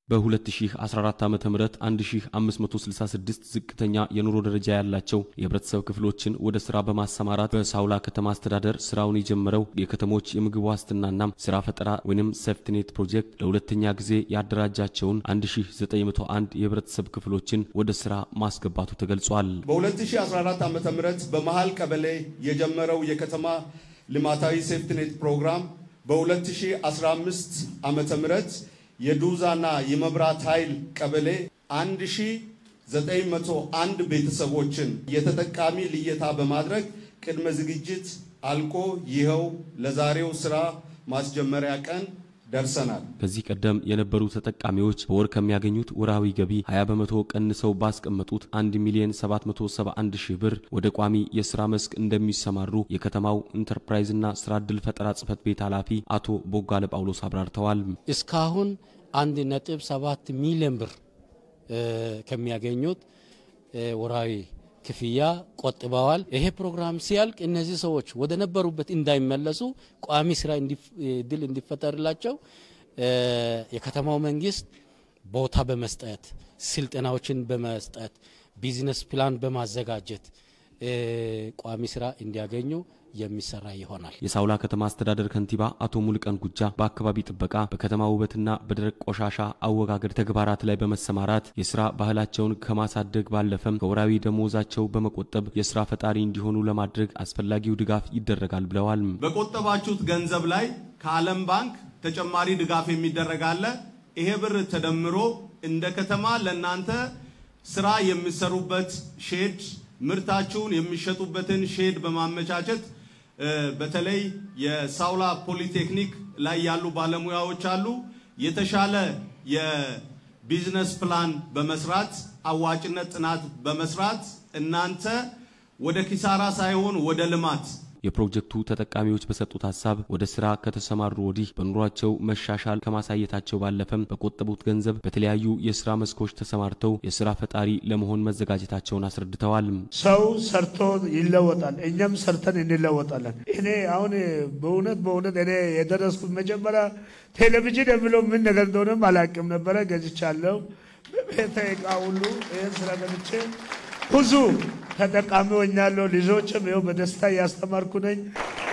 በ2014 ዓ ም 1566 ዝቅተኛ የኑሮ ደረጃ ያላቸው የህብረተሰብ ክፍሎችን ወደ ስራ በማሰማራት በሳውላ ከተማ አስተዳደር ስራውን የጀመረው የከተሞች የምግብ ዋስትናና ስራ ፈጠራ ወይም ሴፍትኔት ፕሮጀክት ለሁለተኛ ጊዜ ያደራጃቸውን 1901 የህብረተሰብ ክፍሎችን ወደ ስራ ማስገባቱ ተገልጿል። በ2014 ዓ ም በመሃል ቀበሌ የጀመረው የከተማ ልማታዊ ሴፍትኔት ፕሮግራም በ2015 ዓ ም የዱዛና የመብራት ኃይል ቀበሌ 1901 ቤተሰቦችን የተጠቃሚ ልየታ በማድረግ ቅድመ ዝግጅት አልቆ ይኸው ለዛሬው ስራ ማስጀመሪያ ቀን ደርሰናል። ከዚህ ቀደም የነበሩ ተጠቃሚዎች በወር ከሚያገኙት ወርሃዊ ገቢ 20 በመቶ ቀንሰው ባስቀመጡት 1 ሚሊዮን 771 ሺህ ብር ወደ ቋሚ የስራ መስክ እንደሚሰማሩ የከተማው ኢንተርፕራይዝና ስራ ዕድል ፈጠራ ጽህፈት ቤት ኃላፊ አቶ ቦጋለ ጳውሎስ አብራርተዋል። እስካሁን 1.7 ሚሊዮን ብር ከሚያገኙት ወርሃዊ ክፍያ ቆጥበዋል። ይሄ ፕሮግራም ሲያልቅ እነዚህ ሰዎች ወደ ነበሩበት እንዳይመለሱ ቋሚ ስራ እድል እንዲፈጠርላቸው የከተማው መንግስት ቦታ በመስጠት ስልጠናዎችን በመስጠት ቢዝነስ ፕላን በማዘጋጀት ቋሚ ስራ እንዲያገኙ የሚሰራ ይሆናል። የሳውላ ከተማ አስተዳደር ከንቲባ አቶ ሙልቀን ጉጃ በአካባቢ ጥበቃ፣ በከተማ ውበትና በደረቅ ቆሻሻ አወጋገድ ተግባራት ላይ በመሰማራት የስራ ባህላቸውን ከማሳደግ ባለፈም ከወራዊ ደሞዛቸው በመቆጠብ የስራ ፈጣሪ እንዲሆኑ ለማድረግ አስፈላጊው ድጋፍ ይደረጋል ብለዋል። በቆጠባችሁት ገንዘብ ላይ ከዓለም ባንክ ተጨማሪ ድጋፍ የሚደረግ አለ። ይሄ ብር ተደምሮ እንደ ከተማ ለእናንተ ስራ የሚሰሩበት ሼድ ምርታችሁን የሚሸጡበትን ሼድ በማመቻቸት በተለይ የሳውላ ፖሊቴክኒክ ላይ ያሉ ባለሙያዎች አሉ። የተሻለ የቢዝነስ ፕላን በመስራት አዋጭነት ጥናት በመስራት እናንተ ወደ ኪሳራ ሳይሆን ወደ ልማት የፕሮጀክቱ ተጠቃሚዎች በሰጡት ሀሳብ ወደ ስራ ከተሰማሩ ወዲህ በኑሯቸው መሻሻል ከማሳየታቸው ባለፈም በቆጠቡት ገንዘብ በተለያዩ የስራ መስኮች ተሰማርተው የስራ ፈጣሪ ለመሆን መዘጋጀታቸውን አስረድተዋል። ሰው ሰርቶ ይለወጣል፣ እኛም ሰርተን እንለወጣለን። እኔ አሁን በእውነት በእውነት እኔ የደረስኩት መጀመሪያ ቴሌቪዥን የሚለው ምን ነገር እንደሆነም አላውቅም ነበረ። ገዝቻለሁ። በቤተ ዕቃ ሁሉ ይህን ስራ ገብቼ ብዙ ተጠቃሚ ሆኛለሁ። ልጆችም ይኸው በደስታ እያስተማርኩ ነኝ።